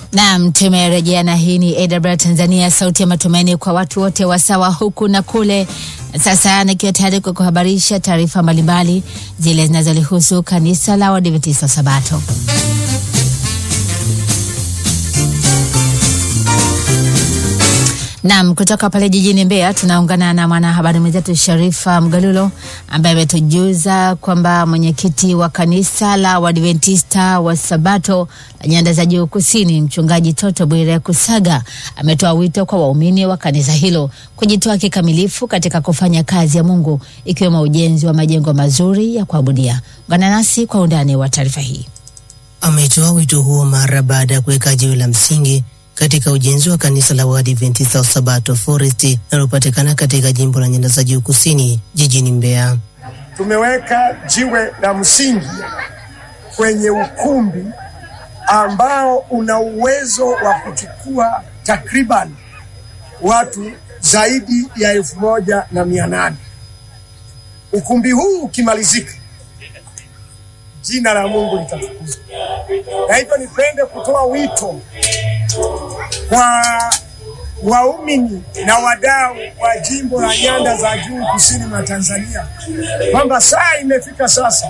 Naam, tumerejea na hii ni AWR Tanzania, sauti ya matumaini kwa watu wote wasawa huku na kule. Sasa nikiwa tayari kwa kuhabarisha taarifa mbalimbali zile zinazolihusu kanisa la Waadventista wa Sabato. Naam, kutoka pale jijini Mbeya tunaungana na mwanahabari mwenzetu Sharifa Mgalulo ambaye ametujuza kwamba mwenyekiti wa kanisa la Waadventista wa Sabato la Nyanda za Juu Kusini, mchungaji Toto Bwire Kusaga ametoa wito kwa waumini wa kanisa hilo kujitoa kikamilifu katika kufanya kazi ya Mungu ikiwemo ujenzi wa majengo mazuri ya kuabudia. Ungana nasi kwa undani wa taarifa hii. Ametoa wito huo mara baada ya kuweka jiwe la msingi katika ujenzi wa kanisa la Waadventista wa Sabato Forest linalopatikana katika jimbo la Nyanda za Juu Kusini jijini Mbeya. Tumeweka jiwe la msingi kwenye ukumbi ambao una uwezo wa kuchukua takriban watu zaidi ya elfu moja na mia nane. Ukumbi huu ukimalizika, jina la Mungu litatukuzwa. Na hivyo nipende kutoa wito kwa waumini na wadau wa jimbo la Nyanda za Juu kusini mwa Tanzania kwamba saa imefika sasa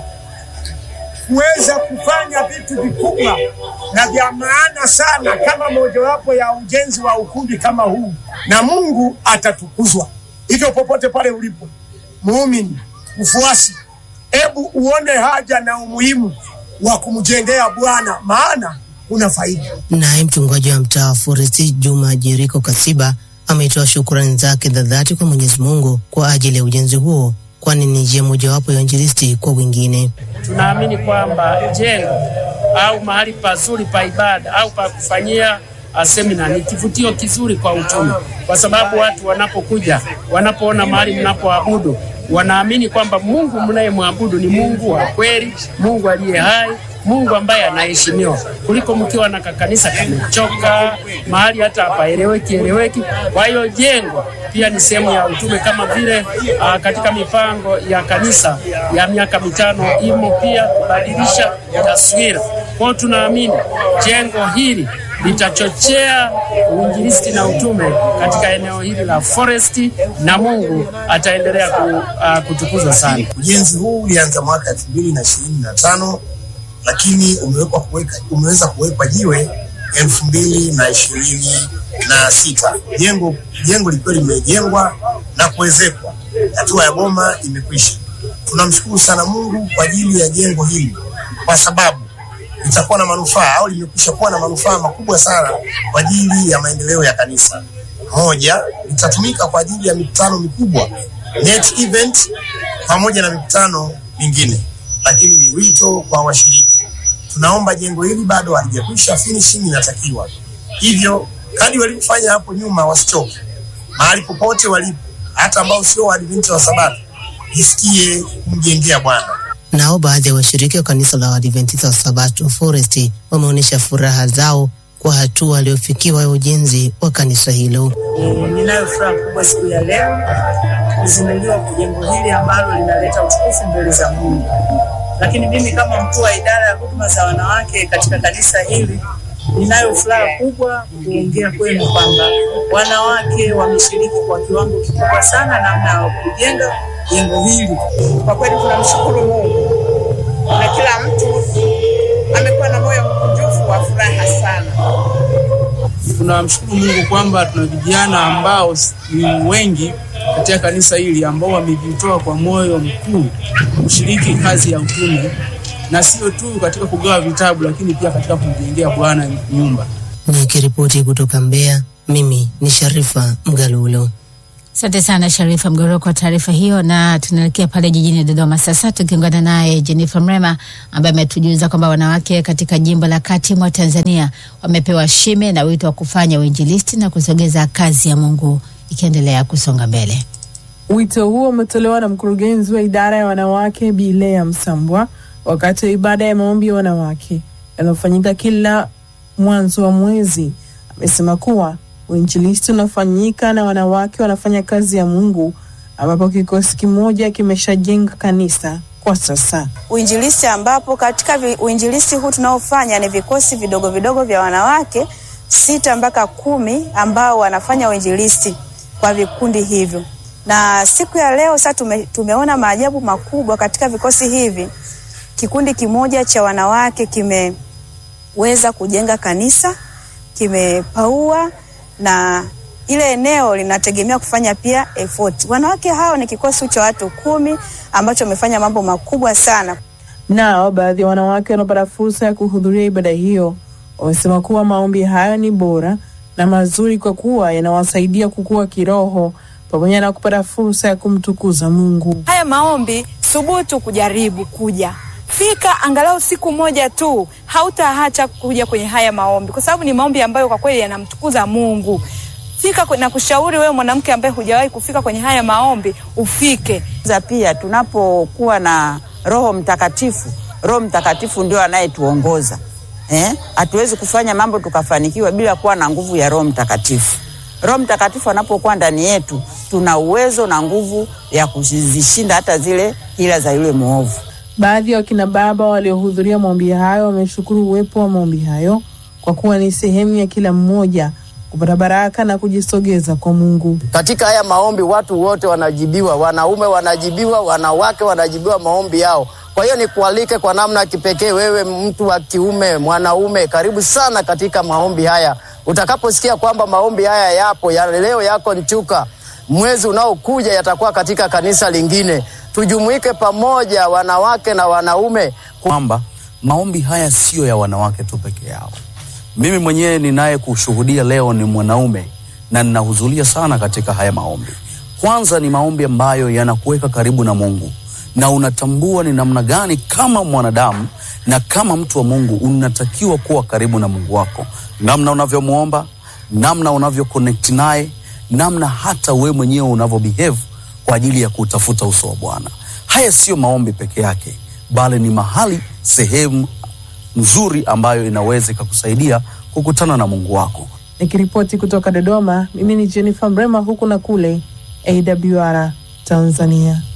kuweza kufanya vitu vikubwa na vya maana sana kama mojawapo ya ujenzi wa ukumbi kama huu, na Mungu atatukuzwa. Hivyo popote pale ulipo muumini, mfuasi, hebu uone haja na umuhimu wa kumjengea Bwana maana una faida. Naye mchungaji wa mtaa wa Forest Juma Jeriko Kasiba ametoa shukrani zake za dhati kwa Mwenyezi Mungu kwa ajili ya ujenzi huo, kwani ni njia mojawapo ya injilisti kwa wengine. Tunaamini kwamba jengo au mahali pazuri pa ibada au pa kufanyia semina ni kivutio kizuri kwa uchumi, kwa sababu watu wanapokuja, wanapoona mahali mnapoabudu, wanaamini kwamba Mungu mnayemwabudu ni Mungu wa kweli, Mungu aliye hai Mungu ambaye anaheshimiwa kuliko mkiwa na kakanisa kamechoka mahali hata hapaeleweki eleweki. Kwa hiyo jengo pia ni sehemu ya utume, kama vile uh, katika mipango ya kanisa ya miaka mitano imo pia kubadilisha taswira. Kwa hiyo tunaamini jengo hili litachochea uinjilisti na utume katika eneo hili la Forest, na Mungu ataendelea ku, uh, kutukuzwa sana. Ujenzi huu ulianza mwaka elfu mbili na ishirini na tano lakini umewekwa kuweka umeweza kuwekwa jiwe elfu mbili na ishirini na sita jengo jengo likiwa limejengwa na kuwezekwa, hatua ya boma imekwisha. Tunamshukuru sana Mungu kwa ajili ya jengo hili, kwa sababu litakuwa na manufaa au limekwisha kuwa na manufaa makubwa sana kwa ajili ya maendeleo ya kanisa. Moja, litatumika kwa ajili ya mikutano mikubwa net event, pamoja na mikutano mingine lakini ni wito kwa washiriki. Tunaomba jengo hili bado halijakwisha, finishing inatakiwa. Hivyo kadi walivyofanya hapo nyuma wasichoke, mahali popote walipo, hata ambao sio Waadventista wa Sabato, jisikie kumjengea Bwana. Nao baadhi ya washiriki wa kanisa la Waadventista wa Sabato Forest wameonyesha furaha zao kwa hatua waliofikiwa ya ujenzi wa kanisa hilo. Ninayo furaha kubwa siku ya leo kuzinduliwa kwa jengo hili ambalo linaleta utukufu mbele za Mungu. Lakini mimi kama mkuu wa idara ya huduma za wanawake katika kanisa hili ninayo furaha kubwa kuongea kwenu kwamba wanawake wameshiriki kwa kiwango kikubwa sana namna ya kujenga jengo hili. Kwa kweli tunamshukuru Mungu na kila mtu amekuwa na moyo mkunjufu wa furaha sana. Tunamshukuru Mungu kwamba tuna vijana ambao ni wengi katika kanisa hili ambao wamejitoa kwa moyo mkuu kushiriki kazi ya utume, na sio tu katika kugawa vitabu, lakini pia katika kumjengea Bwana nyumba. Nikiripoti kutoka Mbeya, mimi ni Sharifa Mgalulo. Asante sana Sharifa Mgoro kwa taarifa hiyo, na tunaelekea pale jijini Dodoma sasa tukiungana naye Jennifer Mrema ambaye ametujuza kwamba wanawake katika jimbo la kati mwa Tanzania wamepewa shime na wito wa kufanya uinjilisti na kusogeza kazi ya Mungu ikiendelea kusonga mbele. Wito huo umetolewa na mkurugenzi wa idara ya wanawake Bi Lea Msambwa wakati wa ibada ya maombi ya wanawake yanayofanyika kila mwanzo wa mwezi. Amesema kuwa uinjilisti unafanyika na wanawake wanafanya kazi ya Mungu, ambapo kikosi kimoja kimeshajenga kanisa kwa sasa. Uinjilisti ambapo katika vi, uinjilisti huu tunaofanya ni vikosi vidogo vidogo vya wanawake sita mpaka kumi ambao wanafanya uinjilisti kwa vikundi hivyo, na siku ya leo sasa tume, tumeona maajabu makubwa katika vikosi hivi. Kikundi kimoja cha wanawake kimeweza kujenga kanisa, kimepaua na ile eneo linategemea kufanya pia effort. Wanawake hao ni kikosi cha watu kumi ambacho wamefanya mambo makubwa sana. Nao baadhi ya wanawake wanaopata fursa ya kuhudhuria ibada hiyo wamesema kuwa maombi hayo ni bora na mazuri kwa kuwa yanawasaidia kukua kiroho pamoja na kupata fursa ya kumtukuza Mungu. Haya maombi, thubutu kujaribu kuja fika angalau siku moja tu, hautaacha kuja kwenye haya maombi, kwa sababu ni maombi ambayo kwa kweli yanamtukuza Mungu. Fika na kushauri wewe mwanamke ambaye hujawahi kufika kwenye haya maombi ufike. za pia tunapokuwa na Roho Mtakatifu, Roho Mtakatifu ndio anayetuongoza eh? Hatuwezi kufanya mambo tukafanikiwa bila kuwa na nguvu ya Roho Mtakatifu. Roho Mtakatifu anapokuwa ndani yetu, tuna uwezo na nguvu ya kuzishinda hata zile hila za yule mwovu. Baadhi ya wakina baba waliohudhuria maombi hayo wameshukuru uwepo wa maombi hayo kwa kuwa ni sehemu ya kila mmoja kupata baraka na kujisogeza kwa Mungu. Katika haya maombi watu wote wanajibiwa, wanaume wanajibiwa, wanawake wanajibiwa maombi yao. Kwa hiyo nikualike kwa namna ya kipekee, wewe mtu wa kiume, mwanaume, karibu sana katika maombi haya. Utakaposikia kwamba maombi haya yapo ya leo, yako Nchuka, mwezi unaokuja yatakuwa katika kanisa lingine. Tujumuike pamoja, wanawake na wanaume, kwamba maombi haya siyo ya wanawake tu peke yao. Mimi mwenyewe ninaye kushuhudia leo ni mwanaume na ninahudhuria sana katika haya maombi. Kwanza ni maombi ambayo yanakuweka karibu na Mungu na unatambua ni namna gani kama mwanadamu na kama mtu wa Mungu unatakiwa kuwa karibu na Mungu wako, namna unavyomwomba, namna unavyo connect naye, namna hata wewe mwenyewe unavyo behave kwa ajili ya kutafuta uso wa Bwana. Haya siyo maombi peke yake, bali ni mahali, sehemu nzuri ambayo inaweza ikakusaidia kukutana na Mungu wako. Nikiripoti kutoka Dodoma, mimi ni Jennifer Mrema, huku na kule AWR Tanzania.